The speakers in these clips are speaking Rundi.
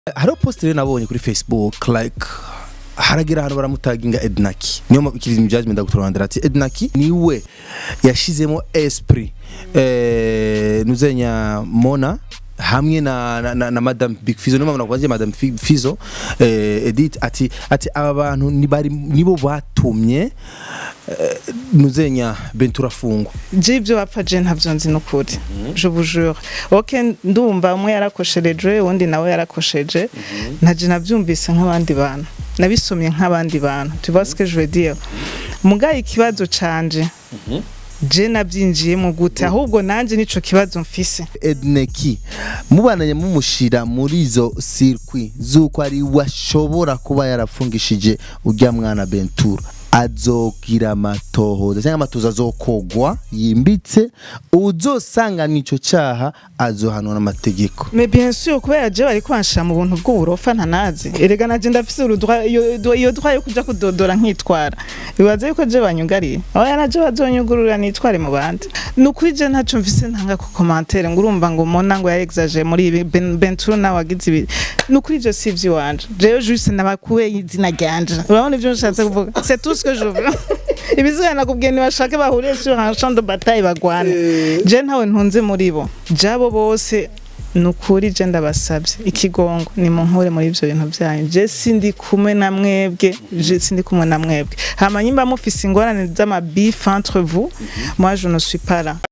hariho post rero nabonye kuri facebook like haragira ahantu baramutaginga ednaki niyo mabikiriza judgment dr Rwanda ati ednaki niwe yashizemo esprit eh nuzenya mona hamwe na, na, na, na madame big fizo niyo mpamvu nakubaje madame Fi- fizo eh, edith ati ati aba bantu ni bari nibo batumye eh, nuzenya bentura fungo je ibyo bapfa je ntabyo nzi n'ukuri je vous jure ok ndumva umwe yarakoshereje uwundi nawe yarakosheje ntaje nabyumvise nk'abandi bantu nabisomye nk'abandi bantu tu vois ce que je veux dire mugaye ikibazo canje je nabyinjiyemo gute ahubwo nanje nico kibazo mfise edneki mubananye mumushira muri izo circuit zuko ari washobora kuba yarafungishije urya mwana bentura azogira amatohoza cyangwa amatoza azokogwa yimbitse uzosanga nico caha azohanwa n'amategeko Mais bien sûr kubera je bari kwanshira mu buntu bw'uburofa ntanazi erega naje ndafise urudwa iyo iyo droit yo kuja kudodora nkitwara bibaza yuko je banyugariye aho yanaje bazonyugurura nitware mu bandi nukuri je ntaco mfise ntanga ku commentaire ngo urumva ngo mona ngo ya exagere muri ibi Ben- Benturo nawe wagize ibi nukuri je si ivy'iwanje jewe juste nabakuye izina ryanje urabona ivyo nshatse kuvuga c'est tout ce que je veux ibiziga nakubwiye ntibashake bahuriye sur un champ de bataille bagwane je ntawe ntunze muri bo jabo bose nukuri je ndabasabye ikigongo ni munkure muri ivyo bintu byanyu je sindi kumwe na mwebwe je sindi kumwe na mwebwe hama nyimba mufise ingorane z'amabif entre vous moi je ne suis pas là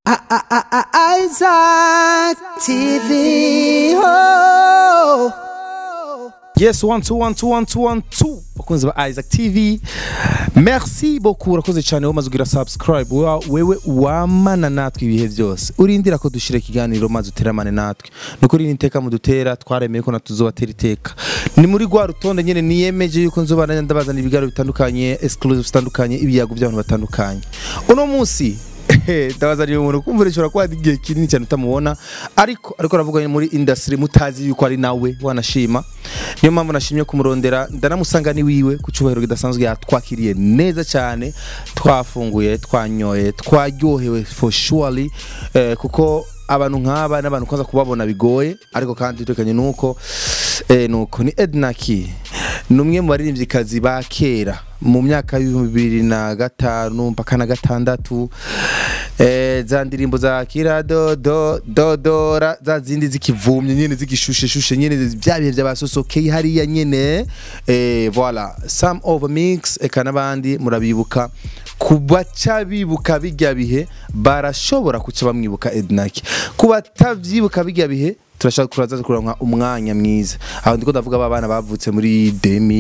Isaac TV. Oh. yes one two one two one two one two bakunzi ba Isaac TV merci beaucoup urakoze cyane wowe maze ugira subscribe Wa- wewe wamana natwe ibihe byose urindira ko dushira ikiganiro maze uteramane natwe nukuri n'iteka mudutera twaremeye ko natuzobatera iteka ni muri rwa rutonde nyene niyemeje yuko nzobana ndabazana ibiganiro bitandukanye exclusive bitandukanye ibiyago by'abantu batandukanye uno munsi ndabazaniye umuntu kumva ushobora kuba ari igihe kinini cyane utamubona ariko ariko aravuga muri industry mutazi yuko ari nawe wanashima niyo mpamvu nashimye kumurondera ndanamusanga ni wiwe ku cyubahiro kidasanzwe yatwakiriye neza cyane twafunguye twanyoye twaryohewe for surely eh, kuko abantu nk'aba n'abantu kwanza kubabona bigoye ariko kandi turekanye nuko eh, nuko ni Ednaki ni umwe mu baririmbyikazi ba kera mu myaka y'ibihumbi bibiri na gatanu mpaka na gatandatu eh, za ndirimbo za kira dodo dodora za zindi zikivumye nyene zigishushe nyene bya bihe by'abasosokeye hariya nyene eh, voilà some of mix eka n'abandi murabibuka kubaca bibuka bijya bihe barashobora kuca bamwibuka Ednaki kubatavyibuka bijya bihe turashaka kuraza kuronka umwanya mwiza aho ndiko ndavuga aba bana bavutse muri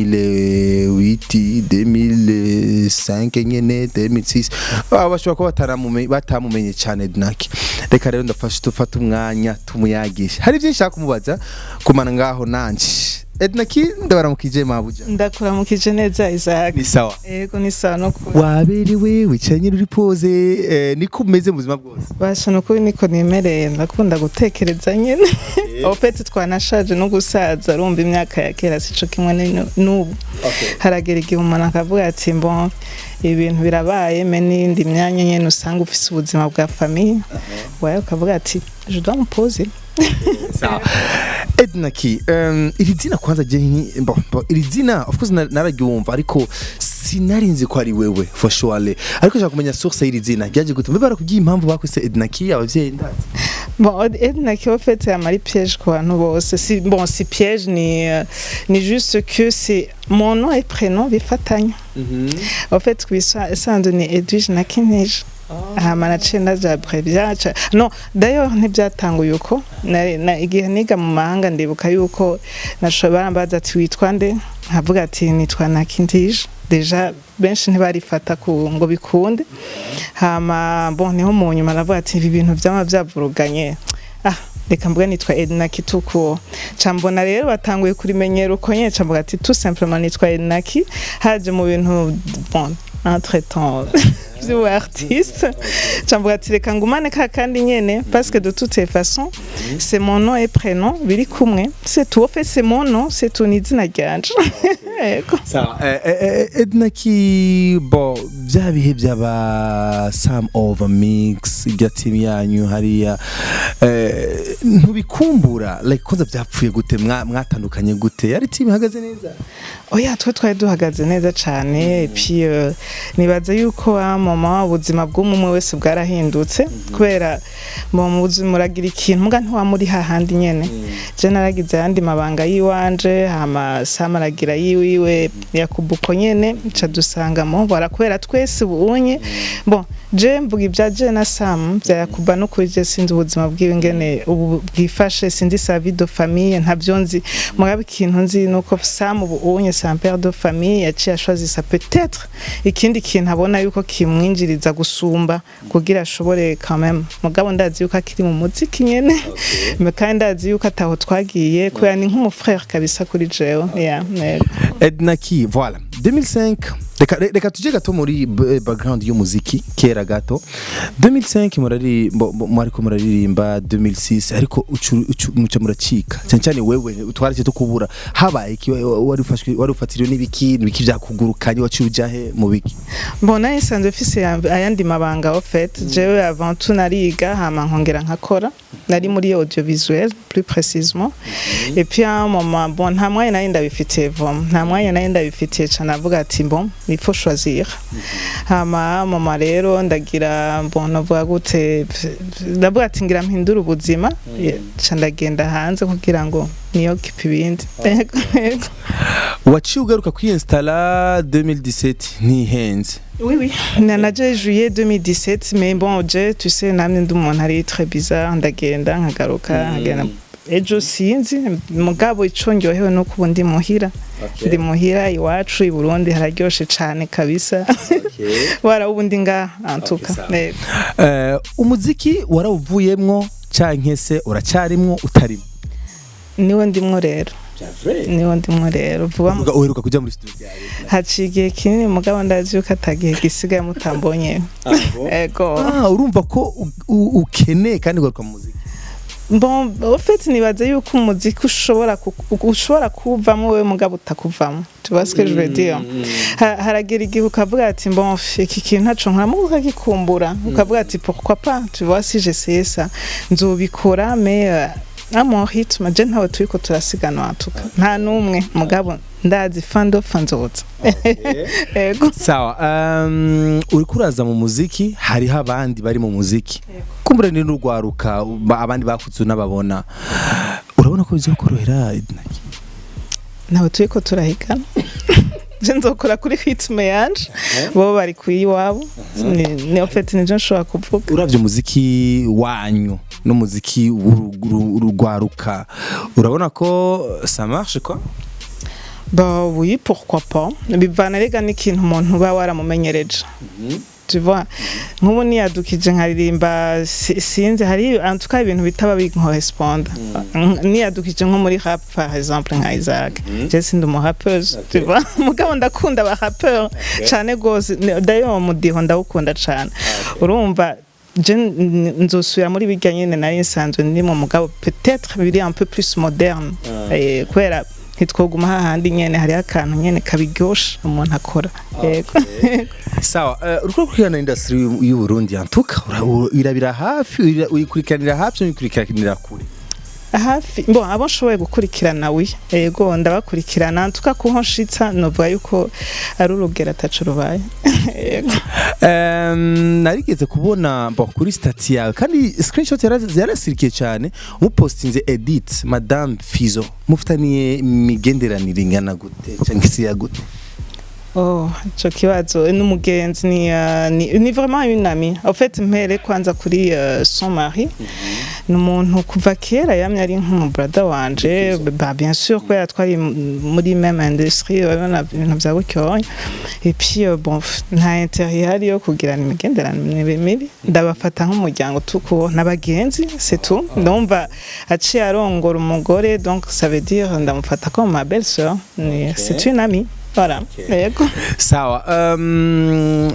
2008 2005 nyene 2006 aba bashobora kuba bataramumenye batamumenye cyane Ednaki reka rero ndafashe tufata umwanya tumuyagisha hari byinshi nshaka kumubaza kumana ngaho nanje Ednaki ndabaramukije mabuja ndakuramukije neza Isaac ni sawa ego ni sawa no kuri waberewe wicaye nyine uri pose eh, niko umeze mu buzima bwose basha nukuri niko nimereye ndakunda gutekereza nyene opeti twanashaje no gusaza urumva imyaka ya kera sico kimwe n'inu- n'ubu haragera igihe umuntu akavuga ati mbon ibintu birabaye me n'indi myanya nyene usanga ufise ubuzima bwa famiye wawe ukavuga ati je dois me poser sawa Ednaki um, iri zina kwanza je nki- bo, bo, iri zina of course na- nararyumva ariko sinarinzi ko ari wewe for sure ariko nshaka kumenya source y'iri zina ryaje gute mbe barakugiye impamvu bakwise Ednaki abavyeyi ndazi Bon, Edna qui en fait c'est un mari piège quoi, nous bon, c'est si bon, si piège ni euh, ni juste que c'est mon nom et prénom bifatanya. En fait, oui, ça ça donné Edwige Nakineje. hama naciye ndaja byaca no d'ailleurs ntibyatanguye uko Na- na- igihe niga mu mahanga ndibuka yuko nashobora barambaza ati witwa nde nkavuga ati nitwa nakindije deja benshi ntibarifata ku ngo bikunde hama bon niho mu nyuma navuga ati ibi bintu byama byavuruganye ah reka mvuge nitwa Edna Kituku cambona rero batanguye kurimenyera uko nyene camvuga ati tout simplement nitwa Ednaki haje mu bintu bon entre temps vy'ubu artiste camvuga ati reka ngumane ka kandi nyene parce que de toutes les façons c'est mon nom et prénom biri kumwe c'est tout en fait c'est mon nom c'est tout ni izina ryanje Yego. sawa eh, eh, eh, edna ki bo bya bihe byaba some over mix ibya team yanyu hariya eh, ntubikumbura like koza byapfuye gute mwa- mwatandukanye gute yari team ihagaze neza oya twe twari duhagaze neza cyane puis euh, nibaza yuko wa mama ubuzima bw'umwe wese bwarahindutse kubera mu mu buzima uragira ikintu mbwa ntiwamuri hahandi nyene je naragize ayandi mabanga yiwanje hama Sam aragira yiwiwe yakubuko nyene nca dusangamo bara kubera twese ubunye bon je mvuga ibya je na Sam bya Yakuba no kuri je sinzi ubuzima bwiwe ngene ubu bwifashe sinzi sa vie de famille ntavyo nzi mugabe ikintu nzi nuko Sam ubu unye c'est un père de famille yaciye ashwazisa peut-être ikindi kintu abona yuko kimwinjiriza gusumba kugira ashobore quand même mugabo ndazi yuko akiri mu muziki nyene Me kandi ndazi yuko ataho twagiye kubera ni nk'umufrère kabisa kuri jewe yeah, yego. edna ki voilà 2005 reka reka tujye gato muri b- background y'umuziki kera gato 2005 murari bo- bo- mwariko muraririmba 2006 ariko ucu- ucu- muca muracika cyane cyane wewe utwarike tukubura habaye iki wa- wa- wari ufashwe wari ufatiriwe n'ibiki n'ibiki byakugurukanye waciye ujahe mu biki bon nari nsanzwe mfise ya- ayandi mabanga au fait jewe avant tout nariga hama nkongera nkakora nari muri audiovisuel plus précisément et puis à un moment bon nta mwanya nari ndabifitiye vom nta mwanya nari ndabifitiye cane avuga ati bon il faut choisir hama mama rero ndagira bon navuga gute ndavuga ati ngira mpindura ubuzima ca ndagenda hanze kugira ngo niyo kipa ibindi Yego, yego. waciye ugaruka kwiyinstalla 2017 ntihenze Oui, oui. Nanaje juillet 2017, mais bon, je, tu sais, namwe ndi umuntu ari très bizarre, ndagenda nkagaruka nkagenda ejo sinzi mugabo ico ndyohewe nuko ubu ndi muhira ndi muhira iwacu i Burundi hararyoshe cane kabisa wara ubu ndi ngaha antuka Okay, Eh, umuziki warawuvuyemwo canke se uracyarimwo utarimo niwe ndimwo rero niwe ndimwo rero vuba mu- Uheruka- uheruka kuja muri studio yawe haciye igihe kinini mugabo ndazi yuko atagihe gisigaye mutambonye ego Ah, urumva ko u- u- ukeneye kandi ugaruka mu muziki Bon, au fait nibaza yuko umuziki ushobora ku- ushobora kuvamo wewe mugabo utakuvamo tu vois ce que je veux dire Ha- haragera igihe ukavuga ati bon iki kintu ntaco nkora mugo ukagikumbura ukavuga ati pourquoi pas tu vois si j'essayais ça nzobikora mais euh, à mon rythme je ntawe turiko turasiganwa tuka nta n'umwe mugabo ndazi fando fanzoza ego sawa um, uriko uraza mu muziki hariho abandi bari mu muziki kumbura ni n'urwaruka ba- abandi bakuze unababona urabona ko bizokorohera Ednaki? ntawe turiko turahigana je nzokora kuri rythme yanje bo bari kuyiwabo ni ni en fait nivyo nshobora kuvuga uravye umuziki wanyu n'umuziki w'urugwaruka urabona ko ça marche quoi Bah oui, pourquoi pas. Bivana rega n'ikintu umuntu uba waramumenyereje. Tu vois, nk'ubu niyadukije nkaririmba si- sinzi hari en tout cas ibintu bitaba binkorresponda. Niyadukije nko muri rap par exemple nka Isaac. Je sindi umu rappeuse, tu vois. Mugabo ndakunda ba rappeur cyane gose. D'ailleurs mudiho ndawukunda cyane. Urumva je n- nzosubira muri bijya nyene nari nsanzwe ndimo mugabo peut-être biri un peu plus moderne. Eh, kubera ntitwoguma hahandi nyene hariho akantu nyene kabiryoshe umuntu akora yego sawa uh, uriko gukurikirana industry y'u Burundi antuka ura- ura- irabira hafi ura- uyikurikiranira hafi uyikurikiranira kure hafi bo abo nshoboye gukurikirana wi yego ndabakurikirana tuka kuho nshitsa novuga yuko ari urugero ataco rubaye yego Um, narigeze kubona bo kuri stati yawe kandi screenshot yara- yarasirikiye cyane mupostinze edit madame fizo mufitaniye imigenderanire ingana gute cyangwa se ya gute Oh, ico kibazo n'umugenzi ni, uh, ni ni vraiment une amie. En fait, mpere kwanza kuri uh, son mari. Ni umuntu kuva kera yamye ari nk'umu brother wanje, ba bien sûr ko yatwari muri même industrie, urabona ibintu vya gutyonya. Et puis uh, bon, f- nta intérêt hari yo kugirana imigenderanire mibi. Ndabafata nk'umuryango tuko n'abagenzi, c'est tout. Ndumva aciye arongora umugore, donc ça veut dire ndamufata comme ma belle-sœur. Ni- C'est une amie. Voilà. Yego. sawa um,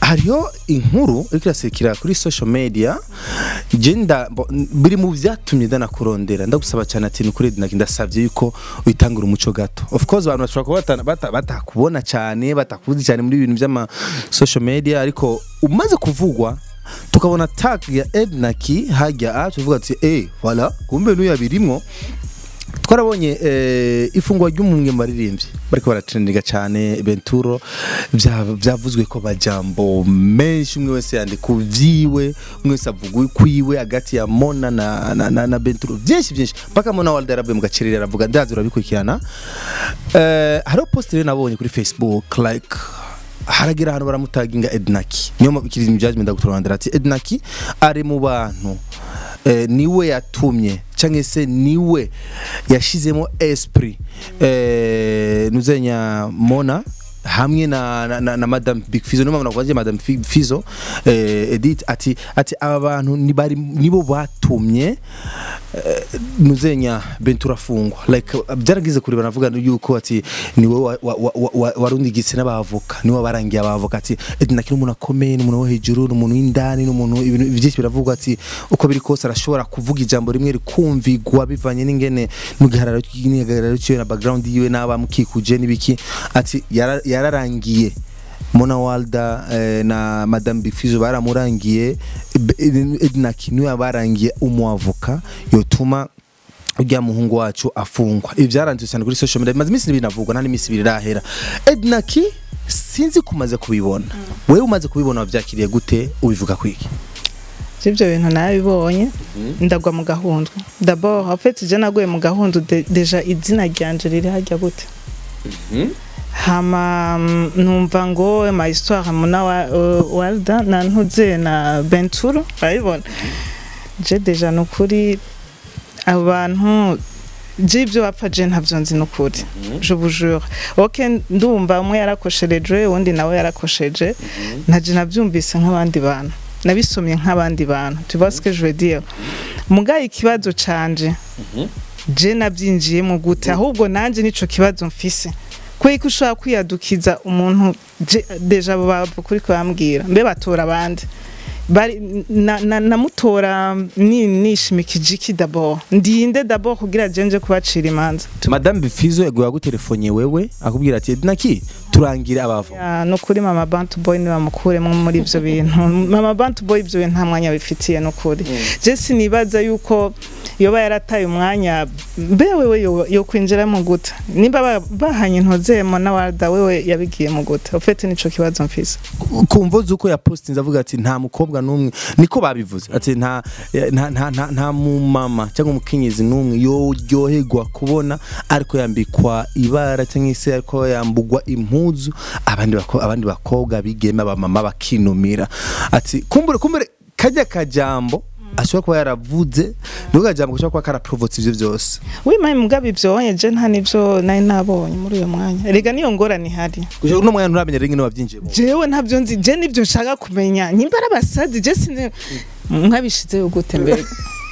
hariho inkuru iriko irasekera kuri social media je nda bo- biri mu vyatumye ndanakurondera ndagusaba cyane ati ni kuri Ednaki ndasavye yuko uyitangura umuco gato of course abantu bashobora kuba bata- bata- batakubona cyane batakuzi cyane muri ibintu by'ama social media ariko umaze kuvugwa tukabona tag ya Ednaki hajya ah tuvuga ati eh voilà kumbe n'uyu yabirimwo twarabonye eh, ifungwa ry'umwe mu baririmbyi bariko baratrendinga cyane Benturo bya- byavuzwe ko bajambo menshi umwe wese yandika uvyiwe umwe wese avuga ukwiwe hagati ya Mona na, na, na, na Benturo byinshi byinshi mpaka Mona Walda yaravuye mu gacerere aravuga ndazi urabikurikirana eh, hariho post rero nabonye kuri Facebook like haragira ahantu baramutaginga Ednaki niyo mpamvu ikiri mu judgment Dr. Wandera ati Ednaki ari mu bantu eh, niwe yatumye cyangwa se niwe yashizemo esprit eh, nuzenya Mona hamwe na, na, na, na Madame Big Fizo no mpamvu nakubaje Madame Fi- Fizo eh, Edith ati ati aba bantu ni bari nibo batumye eh, nuzenya Bentura fungwa like uh, byaragize kuri banavuga yuko ati niwe wa- wa- wa- wa- wa- warundigitse n'abavoka niwe barangiye abavoka ati Edna kiri umuntu akomeye n'umuntu wo hejuru n'umuntu w'indani n'umuntu ibintu byinshi biravugwa ati uko biri kose arashobora kuvuga ijambo rimwe rikumvigwa bivanye n'ingene n'igihararo n'igihararo cyiwe na background yiwe n'abamukikuje n'ibiki ati yara- yararangiye Mona Walda eh, na Madame Bifizo baramurangiye Edna Kintu barangiye umwavoka yotuma ujya muhungu wacu afungwa ibi byaranzwe cyane kuri social media bimaze iminsi ibiri navugwa nta n'iminsi ibiri irahera Ednaki sinzi kumaze kubibona wewe umaze kubibona wabyakiriye gute ubivuga kwiki ibyo bintu nabibonye ndagwa mu gahundwe d'abord en fait je naguye mu gahundwe de- deja izina ryanje riri hajya gute hama mm, numva ngo ma histoire muna wa, uh, walda na ntuze na benturo urabibona je deja ni ukuri abantu je ibyo bapfa je ntavyo nzi ni ukuri je vous jure ok ndumva umwe yarakoshereje uwundi nawe yarakosheje naje nabyumvise nk'abandi bantu nabisomye nk'abandi bantu tu vois ce que je veux dire mugaye ikibazo canje je nabyinjiyemo gute ahubwo nanje nico kibazo mfise kweko ushobora kwiyadukiza umuntu je- deja abo bava kuri kubambwira mbe batora abandi bari na- na- namutora ni nishimikije iki d'abord ndinde d'abord kugira jenje kubacira imanza Madame Bifizo yaguye agutelefone wewe akubwira ati Ednaki turangire abavo Ya, no kuri mama bantu boy ni bamukuremo muri ivyo bintu mama bantu boy ivyo bintu nta mwanya bifitiye no kuri je sinibaza yuko yoba yarataye umwanya mbe wewe yo, yo kwinjiramo gute nimba ba- bahanye ntozemo na warda wewe yabigiyemo gute ufite nico kibazo mfise kumvo zuko ya postinze avuga ati nta mukobwa n'umwe niko babivuze ati nta nta nta nta, nta mumama cyangwa umukenyezi n'umwe yoryoherwa kubona ariko yambikwa ibara cyangwa se ariko yambugwa impuzu abandi bako, abandi bakobwa bigema abamama bakinumira ati kumbure kumbure kajya kajambo ashobora kuba yaravuze niko kajambo gashobora kuba karaprovotse ivyo byose wimaye mugabe ivyo wonye je nta nivyo nari nabonye muri uyo mwanya rega niyo ngorane ihari gushaka uno mwanya nturamenya rero ingene wavyinjiyemo jewe ntabyo nzi je nibyo nshaka kumenya nimba ari abasazi je sine mwabishizeyo gute mbega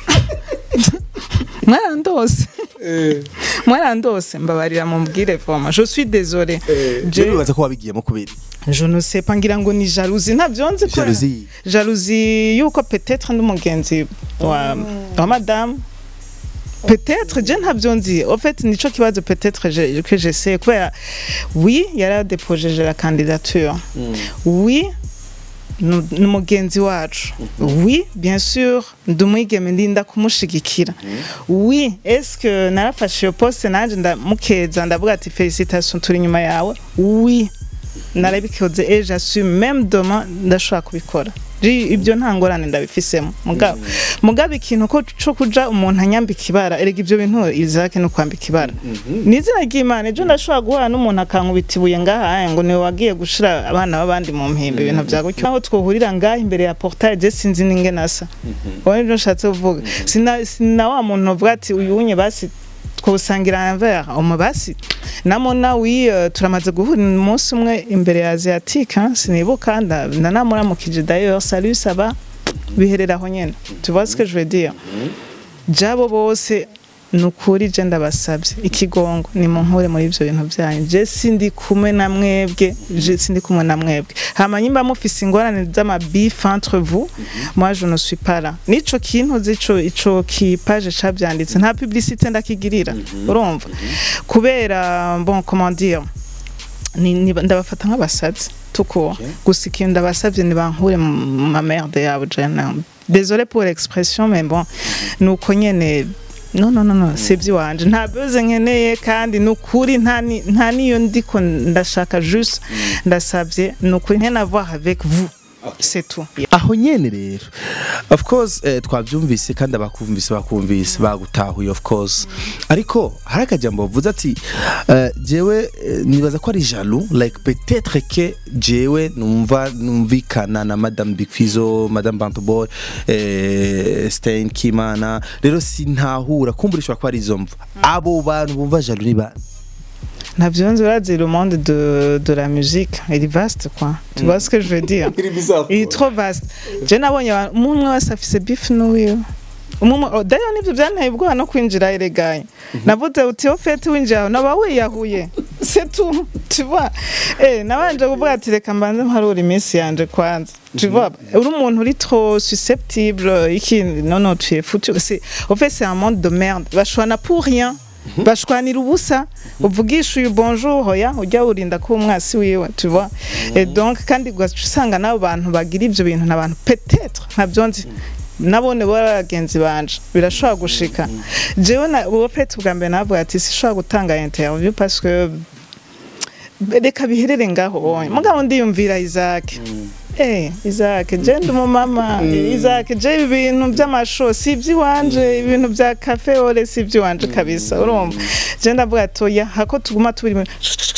mwarandose mwarandose mbabarira mumbwire voma je suis désolé je bibaza ko wabigiyemo kubera je ne sais pas ngira ngo ni jalousie ntabyo nzi ko jalousie jalousie yuko peut-être n'umugenzi wa wa madame peut-être je ntabyo nzi en fait nico kibazo peut-être je- que j'essaie kubera oui yaradepojeje la candidature oui nu- n'umugenzi wacu oui bien sûr ndi umwigeme ndinda kumushigikira oui est-ce que narafashe iyo poste nanje ndamukeza ndavuga ati félicitations turi inyuma yawe oui narabikoze et j'assume même demain ndashobora kubikora Ri- ibyo nta ngorane ndabifisemo mugabo mugabo ikintu ko co kuja umuntu anyambika ibara erega ibyo bintu izake no kwambika ibara ni izina ry'imana ejo ndashobora guhura n'umuntu akankubita ibuye ngaha ngo niwe wagiye gushira abana b'abandi mu mpimba ibintu bya gutyo aho twohurira ngaha imbere ya portail je sinzi ninge nasa wowe nibyo nshatse kuvuga sina sina wa muntu uvuga ati uyu unye basi twusangira envers umu basi namo nawe uh, turamaze guhura umunsi umwe imbere ya asiatique hein, sinibuka nda- nanamuramukije d'ailleurs salut ça va biherera aho nyene tu vois ce que je veux dire jabo bose ni ukuri je ndabasabye ikigongo ni munkure muri ivyo bintu byanyu je sindi kumwe na mwebwe je sindi kumwe na mwebwe hama nyimba mufise ingorane z'amabif entre vous moi je ne suis pas là nico kintu zico ico kipaje cavyanditse nta publicité ndakigirira urumva kubera bon comment dire ni, ni, ndabafata nk'abasazi tuko Okay. gusa ikintu ndabasabye nibankure mu mamerde yabo jana désolé pour l'expression mais bon nuko nyene no no no no si iby'iwanje nta byoze nkeneye kandi ni ukuri nta ni- nta niyo ndiko ndashaka juste ndasabye ni ukuri nkena voir avec vous c'est tout aho nyene rero of course eh, twavyumvise kandi abakumvise bakumvise bagutahuye of course ariko hari akajambo bavuze ati eh, jewe eh, nibaza ko ari jaloux like peut-être que jewe numva numvikana na madame Big Fizzo madame Bantoboy eh, Stein Kimana rero sintahura kumbura ishobora kuba ari izo mva abo bantu bumva jaloux ni bande ntabyo nzi urazi le monde de, de la musique il est vaste quoi tu vois ce que je veux dire il est trop vaste je nabonye abantu- umwe umwe wese afise beef n'uwiwe umwe umwe- oh, d'ailleurs nivyo byanteye ubwoba no kwinjira iregaye navuze uti au fait winjira aho naba wiyahuye c'est tout tu vois eh nabanje kuvuga ati reka mbanze mparura iminsi yanje kwanza tu vois uri umuntu uri trop susceptible iki non non tu es foutu c'est au fait c'est un monde de merde bashwana pour rien bashwanira ubusa uvugisha uyu bonjour hoya ujya urinda kuba umwasi wiwe tu vois et donc kandi ugaca usanga n'abo bantu bagira ibyo bintu n'abantu peut-être ntabyo nzi nabone bora bagenzi banje birashobora gushika jewe na uwo pete bwa mbere navuga ati sishobora gutanga interview parce que reka biherere ngaho onye mugabo ndiyumvira Isaac Eh, Isaac, je ndi umumama Isaac, je ibintu by'amasho si iby'iwanje ibintu bya cafe ore si iby'iwanje kabisa urumva je ndavuga ati oya hako tuguma turi mu-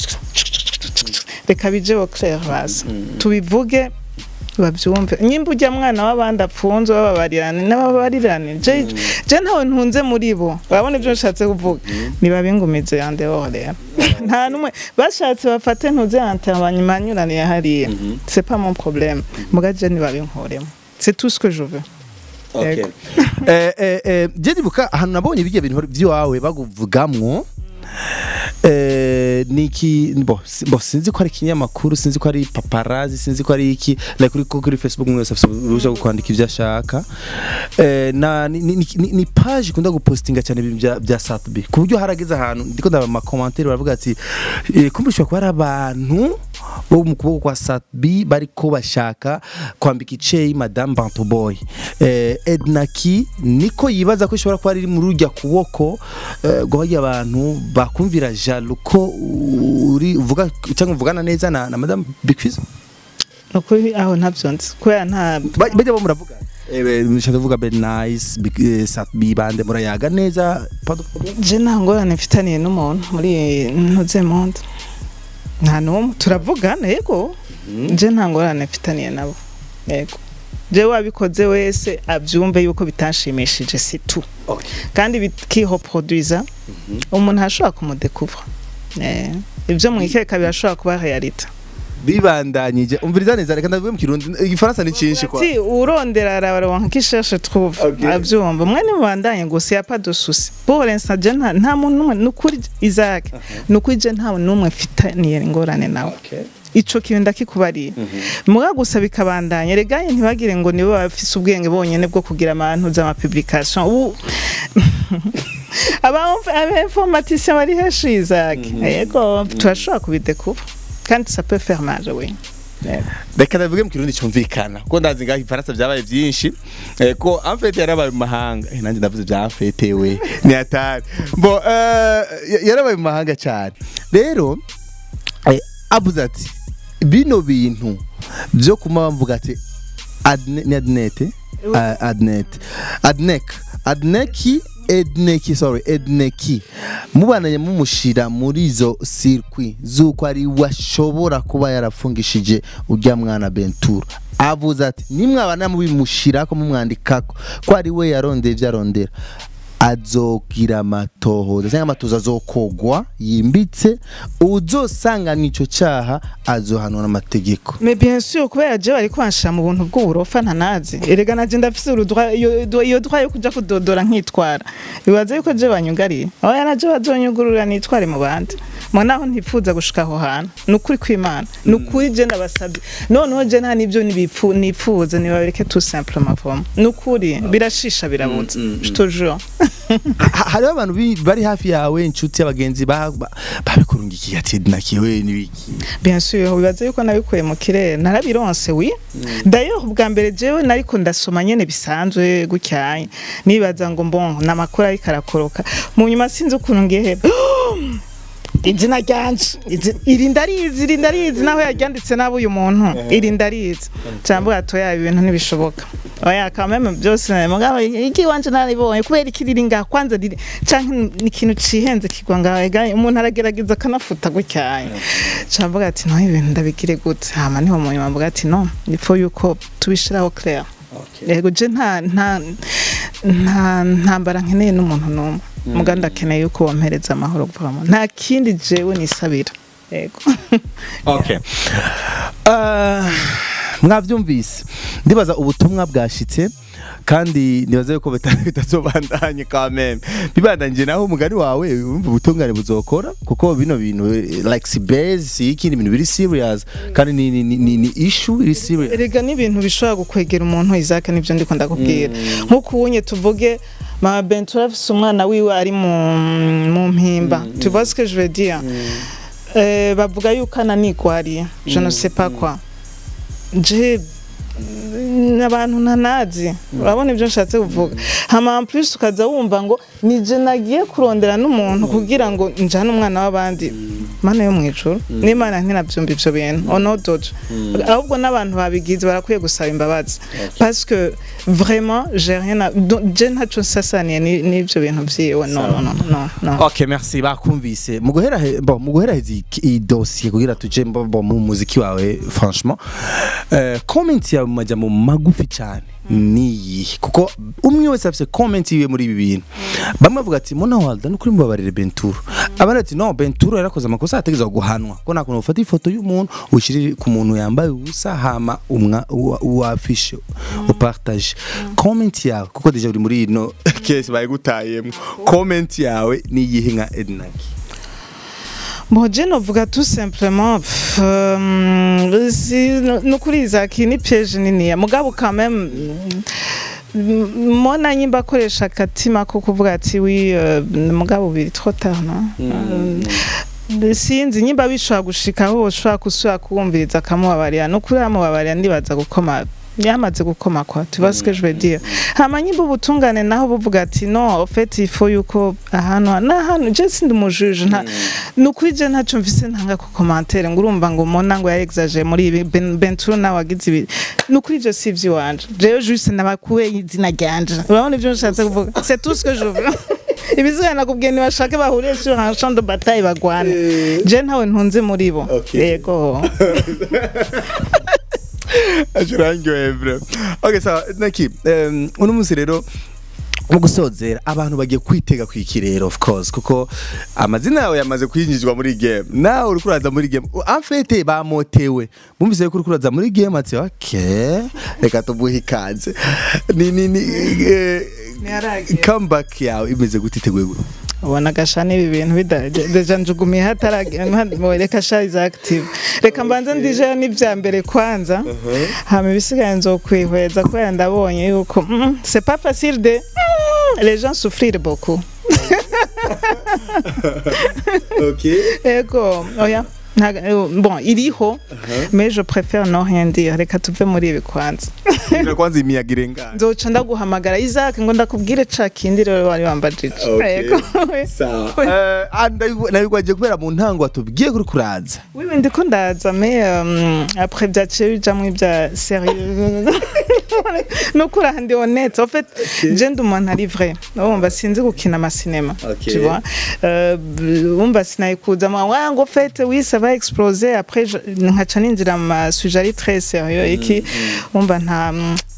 reka bije au clair basi tubivuge babyumve nyimba ujya mwana w'abandi apfunze bababarirane n'ababarirane je je ntawe ntunze muri bo urabona ibyo nshatse kuvuga nibabingumize yande rero nta numwe bashatse bafate ntuze yante abanyimanyuraniye hariya c'est pas mon problème muga je nibabinkoremo c'est tout ce que je veux Okay. eh, eh, eh, je ndibuka ahantu nabonye bijya bintu by'iwawe baguvugamwo eh, niki bo, si- bo sinzi ko ari ikinyamakuru sinzi ko ari paparazi sinzi ko ari iki like kuri kuri Facebook umwe wese afite uruhushya rwo kwandika ibyo ashaka eh, na ni, ni, ni, ni page ikunda gupostinga cyane ibintu bya, bya Satbi ku buryo harageze ahantu ndiko ndaba ama commentaire baravuga ati eh, kumbe ushobora kuba ari abantu bo mu kuboko kwa Satbi bariko bashaka kwambika iceyi Madame Bantoboy eh, Ednaki niko yibaza ko ishobora kuba riri muri rujya kuboko eh, ngo bajya abantu bakumvira jalo ko uri uvuga cyangwa uvugana neza na, na Madame Big Fizzo nukuri aho ntabyo nzi kubera nta Ba- bajya bo muravuga eh nshaka kuvuga Ben Nice Big eh, Satbi bande murayaga neza pas de problème je nta ngorane mfitaniye n'umuntu muri ntuze monde nta n'umwe turavugana yego je nta ngorane mfitaniye nabo yego je wabikoze wese abyumve yuko bitanshimishije si tu Okay. kandi bikihoproduiza umuntu ashobora kumudekuvra eh ibyo mwikeka birashobora kuba realite bibandanyije umviriza neza reka ndavuge mu kirundi igifaransa ni cyinshi kwa si urondera arabaronka qui cherche trouve Okay. abyumva umwe nimubandanye gusa ya pas de souci pour l'instant je nta nta muntu n'umwe nukuri Isaac nukuri je nta n'umwe mfitaniye ingorane nawe Okay. ico kintu ndakikubariye muga gusa bikabandanya regaye ntibagire ngo nibo bafise ubwenge bonyene bwo kugira amantu z'ama publication ubu aba aba informaticiens bari heshi Isaac yego turashobora kubidekuba kandi ça peut faire mal oui reka ndavuge mu kirundi cyumvikana kuko ndazi ngaho ifaransa byabaye byinshi eh, ko amfete yarabaye mu mahanga eh, nanjye ndavuze bya amfete we ni atari bo eh, ya- yarabaye mu mahanga cyane rero eh, avuze ati bino bintu byo kuma bavuga ati Adne- ni adnete Ah, adnete adnek adneki edneki sorry edneki mubandanye mumushira muri izo circuit z'uko ari washobora kuba yarafungishije ujya mwana bentura avuze ati nimwabana mubimushirako mumwandikako ko ari we yarondeye ibyo arondera azogira amatohoza cyangwa amatoza azokogwa yimbitse uzosanga nico caha azohanwa n'amategeko Mais bien sûr kubera je bari kwanshira mu buntu bw'uburofa ntanazi erega naje ndafise urudwa iyo iyo droit yo kuja kudodora nkitwara bibaza yuko je banyugariye aho yanaje bazonyugurura nitware mu bandi mo naho ntifuza gushika aho hantu nukuri kwimana nukuri je ndabasabye noneho je nta nivyo nibipfu nifuza nibabereke tout simplement vom nukuri birashisha birabuza je te jure Ha- hariho abantu bi- bari hafi yawe inshuti y'abagenzi ba- ba- babikurungikiye ati nakiwe n'ibiki bien sûr bibaza yuko nabikuye mu kirere narabironse wi d'ailleurs ubwa mbere jewe nariko ndasoma nyene bisanzwe gutyaye nibaza ngo mbon namakuru ariko arakoroka mu nyuma sinzi ukuntu ngiye izina ryanje izi- iri ndarizi iri ndarizi naho yaryanditse nabi uyu muntu iri ndarizi cyangwa atoya ibintu ntibishoboka oya kameme byose mugabo iki wanje naribonye kubera iki riri ngaha kwanza riri canke ni ikintu cihenze kigwa ngaho ega umuntu aragerageza akanafuta gutyaye cyangwa ati no ibintu ndabigire gute hama niho mu nyuma mvuga ati no nifo yuko tubishiraho clair yego je nta nta nta ntambara nkeneye n'umuntu n'umwe muga ndakeneye yuko wampereza amahoro kuvamo nta kindi jewe nisabira yego okay uh, mwavyumvise ndibaza ubutumwa bwashitse kandi nibaza yuko bita- bitazobandanye kameme bibandanyije naho umugani wawe urumva ubutungane buzokora kuko bino bintu eh, like sibase si ikindi bintu biri serious kandi ni, ni, ni, ni, ni issue iri serious erega n'ibintu bishobora gukwegera umuntu Isaac nivyo ndiko ndakubwira nk'uko ubunye tuvuge mama Bentura afise umwana wiwe ari mu mu mpimba tu vois ce que je veux dire Eh, bavuga yuko ananigwariye je ne sais pas quoi je n'abantu ntanazi urabona ibyo nshatse kuvuga hama en plus ukaza wumva ngo nije nagiye kurondera n'umuntu kugira ngo njane umwana w'abandi mana yo mwijuru n'imana ntinabyumva ivyo bintu onodoje ahubwo n'abantu babigize barakwiye gusaba imbabazi parce que vraiment j'ai rien à do- je ntaco nsasaniye ni- n'ivyo bintu vyiwe no no no no no Okay, merci bakumvise mu guhera he- bon mu guhera izi iyi dossier kugira tuje mbo bon, mu muziki wawe franchement euh, comment yawe mu majambo magufi cyane niyi kuko umwe wese afise comment yiwe muri ibi bintu bamwe bavuga ati mona walda nukuri mubabarire Benturo abandi ati no Benturo yarakoze amakosa ategeza guhanwa ko nta kuntu ufata ifoto y'umuntu ushirire ku muntu yambaye ubusa hama umwa uwafishe upartage comment yawe kuko deja uri muri ino case bayigutayemo comment yawe ni iyihe nka Ednaki Bon, je novuga tout simplement pff, euh, si nukuri Isaac ni piège niniya mugabo quand même mm, mona nyimba akoresha akatima ko kuvuga ati wi euh, mugabo biri trop tard no Euh, sinzi nyimba bishobora gushika aho ushobora gusubira kuwumviriza akamubabarira nukuri amubabarira ndibaza gukoma yamaze gukoma kwa tu vois ce que je veux dire hama nyimba ubutungane naho buvuga ati no en fait il faut yuko ahantu na hano je sindi umujuje nta nukuri je ntaco mfise ntanga ku commentaire ngo urumva ngo mona ngo ya exagere muri ibi Ben- Benturo nawe wagize ibi nukuri ivyo si ivy'iwanje jewe juste nabakuwe izina ryanje urabona ivyo nshatse kuvuga c'est tout ce que je veux ibiziga nakubwiye ntibashake bahuriye sur un champ de bataille bagwane je ntawe ntunze muri bo Okay. yego ashirangyoye bro okay sawa Naki um, uno munsi rero mu gusozera abantu bagiye kwitega ku ikirero of course kuko amazina yawe yamaze kwinjizwa muri game nawe uri kuraza muri game en fait bamotewe bumvise ko uri kuraza muri game ati okay reka tubuhe ikaze ni ni ni eh, Ntiyaragiye. comeback yawe imeze gute iteguye gute ubona gasha n'ibi bintu bida- deja njugumiye hataragira reka sha is active reka mbanze ndijeyo n'ibya mbere kwanza hama ibisigaye nzokwihweza kubera ndabonye yuko mm, c'est pas facile de mm, les gens souffrir beaucoup okay ego oya ntago- eh, bon iriho mais je préfère no rien dire reka tuve muri ibi kwanza Ngira kwanza imiyaga irengana nzoca ndaguhamagara Isaac ngo ndakubwire ca kindi rero wari wambajije Okay. Ego. sawa Eh, ah, ndabigu- nabigwaje kubera mu ntango watubwiye kuri kuraza Oui, ndiko ndaza mais euh, après byaciye bijamwo ibya sérieux nukuri aha ndi honnête en fait je ndi umuntu ari vrai wumva sinzi gukina amasinema Okay. tu vois Euh, wumva sinayikuza mwa wa ngo fait oui ça va exploser après je- nkaca ninjira mu masujet ari très sérieux iki wumva nta mm,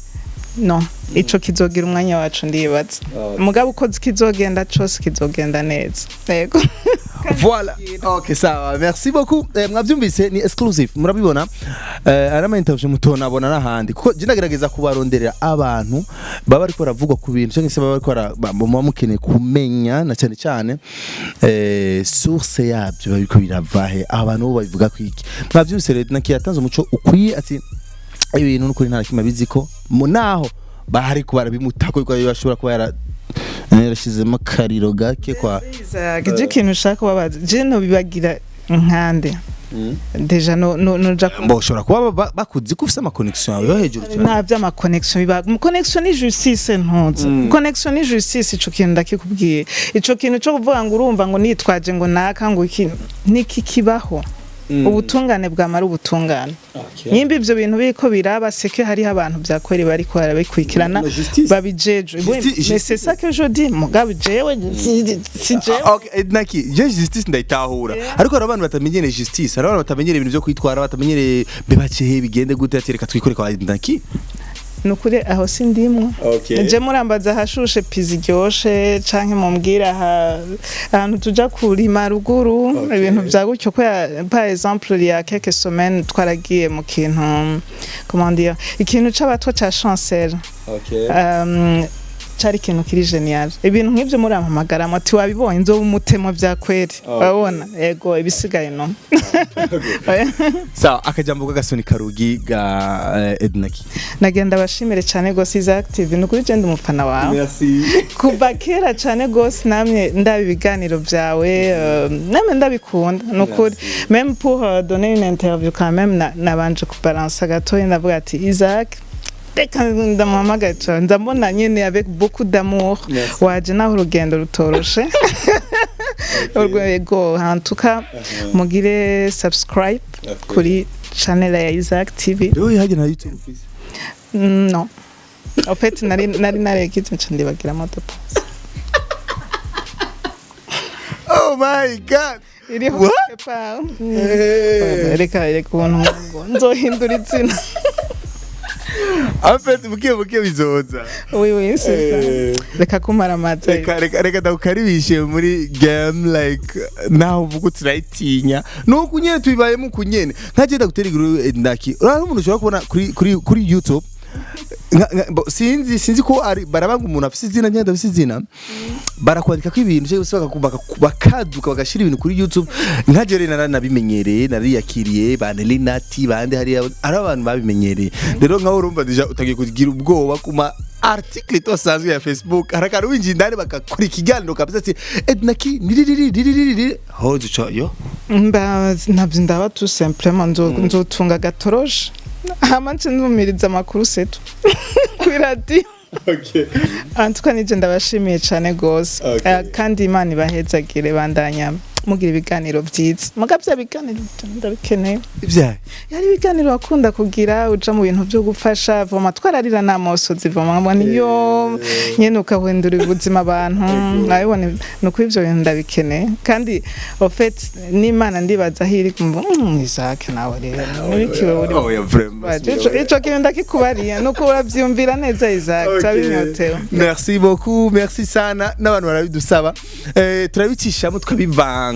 no ico kizogira umwanya wacu ndibaza mugabo uko kizogenda cose kizogenda neza yego Voilà. Ok, sawa. Merci beaucoup. Eh, mwavyumvise ni exclusive. Murabibona? Eh, arama interview mutonabona n'ahandi. Kuko je ndagerageza kubaronderera abantu baba bariko baravugwa ku bintu cyangwa se baba bariko bara- ba- muba mukeneye kumenya na cyane cyane eh, source yabyo babiko biravahe abantu bo babivuga kwiki. Mwavyumvise rero nakiye yatanze umuco ukwiye ati ibintu n'ukuri nta kimwe bizi ko mu naho bahari kubara bimutako ko bashobora kuba yara yarashizemo akariro gake kwa Isaac, je ikintu ushaka kubabaza je nobibagira nkande deja no no noja ku mbo ushobora kuba ba- ba- bakuzi ko ufite amakonegisiyo yawe yo hejuru cyane nta vy'amaconnexion biba connexion ni justice ntuzi connexion ni justice ico kintu ndakikubwiye ico kintu cyo kuvuga ngo urumva ngo nitwaje ngo naka ngo iki niki kibaho ubutungane bwamara ubutungane nyimba ivyo bintu biriko biraba seke hariho abantu vyakweri bariko barabikurikirana No, justice. babijejwe Oui, Justi- mais justice. c'est ça que je dis mugabe jewe si- si jewe Ah, okay, eh, naki je justice ndayitahura ariko hari abantu batamenyereye justice hari abantu batamenyereye ibintu byo kwitwara batamenyereye bebakehe bigende gute ati reka twikore kwa naki nukuri aho sindimwo Okay. je murambaza ahashushe pizi iryoshe canke mumbwira aha ahantu tuja kurima ruguru Okay. ibintu vya gutyo ko ya- par exemple il y a quelques semaines twaragiye mu kintu comment dire ikintu c'abatwa ca chancel um, cari ikintu kiri genial ibintu nk'ivyo murampamagara ati wabibonye nzoba umutemo vya kweri urabona yego ibisigaye no sawa akajambo k'agasoni karugi ga eh, ednaki nagenda bashimire cane gose iza active nukuri je ndi umufana wawe merci kuva kera cyane rwose namwe ndaba ibiganiro byawe eh, namwe ndabikunda ni ukuri meme pour euh, donner une interview quand même na- nabanje kubalansa gatoya ndavuga ati isaac reka ndamuhamagaye cyane ndamubona nyine avec beaucoup d'amour Merci. waje naho urugendo rutoroshe urwego hantuka mugire subscribe kuri channel ya isaac tv rero yihajye na youtube ufise Mm, no en fait nari nari naregize nca ndibagiramo dopo oh my god iriho What? pepa Eh. reka reka ubuntu ngo nzohindura izina en fait buke buke bizoza oui oui c'est ça Eh. reka kumara amazi reka reka reka ndakukaribishe muri game like naho uvuga uti urayitinya nuko nyene tubibayemo uku nyene nkaje ndagutera iguru eh, ndaki urabona umuntu ushobora kubona kuri kuri kuri youtube Nka- nka- bo- sinzi sinzi ko ari barabanga umuntu afise izina cyangwa adafise izina barakwandika ko ibintu cyangwa se bakaku- bakaku- bakaduka bagashira ibintu kuri youtube nkaje rero naranabimenyereye nariyakiriye banelinati bande hariya ari abantu babimenyereye rero nkaho urumva deja utagiye kugira ubwoba kuma article tosanzwe ya facebook harakara winjiye indani bagakora ikiganiro kabisa ati ednaki niririririririri ho duca yo mba ntabyo ndaba tout simplement nzo- nzotunga agatoroje hama nce ndumiriza amakuru setu kuri radiyo okay antuka nije ndabashimiye cyane rwose Okay. Eh, kandi imana ibahezagire bandanya mugira ibiganiro byiza muga bya biganiro ndabikeneye ibyaye yari ibiganiro wakunda kugira uja mu bintu byo gufasha voma twararira n'amoso zivoma nkabona iyo nyene ukahindura ubuzima abantu nabibona ni uko ivyo bintu ndabikeneye kandi ofet n'imana ndibaza aho iri kumva "Mm, isake nawe rero nibikiwe uri oh ya vraiment Ico ico kintu ndakikubariye nuko uravyumvira neza Isaac turabinyotewe merci beaucoup merci sana n'abantu barabidusaba eh, turabicishamo tukabivanga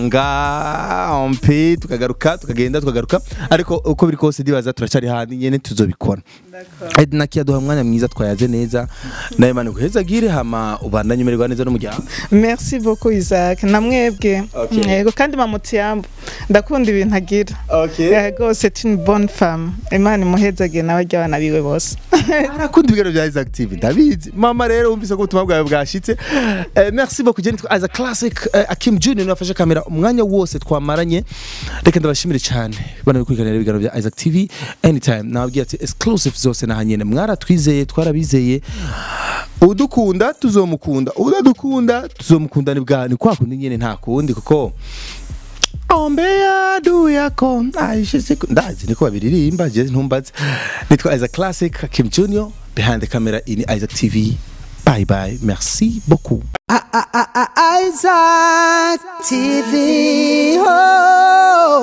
mpe tukagaruka tukagenda tukagaruka ariko uko biri kose ndibaza turacari handi nyene tuzobikora ednaki yaduha umwanya mwiza twayaze neza nawe mani guhezagire hama ubandanye umererwa neza n'umuryango merci beaucoup Isaac namwebwe Okay. yego kandi mamutiyambo ndakunda ibintu agira okay yego c'est une bonne femme imana imuhezagire nawe ajya abana biwe bose arakunda ibiganiro bya Isaac TV ndabizi mama rero wumvise ko ubutumwa bwawe bwashitse eh, merci beaucoup Jenny as a classic eh, Akim Junior nafashe kamera umwanya wose twamaranye reka ndabashimire cyane bana bikurikiranira ibiganiro bya Isaac TV anytime nababwiye ati exclusive zose nahanyene mwaratwizeye twarabizeye udukunda tuzomukunda udadukunda tuzomukunda ni bwa ni kwa kundi nyene nta kundi kuko Ombea du yako aishe siku ndazi niko babiririmba je ntumbaze nitwa Isaac Classic Kim Junior behind the camera in Isaac TV bye bye merci beaucoup Isaac TV. Oh.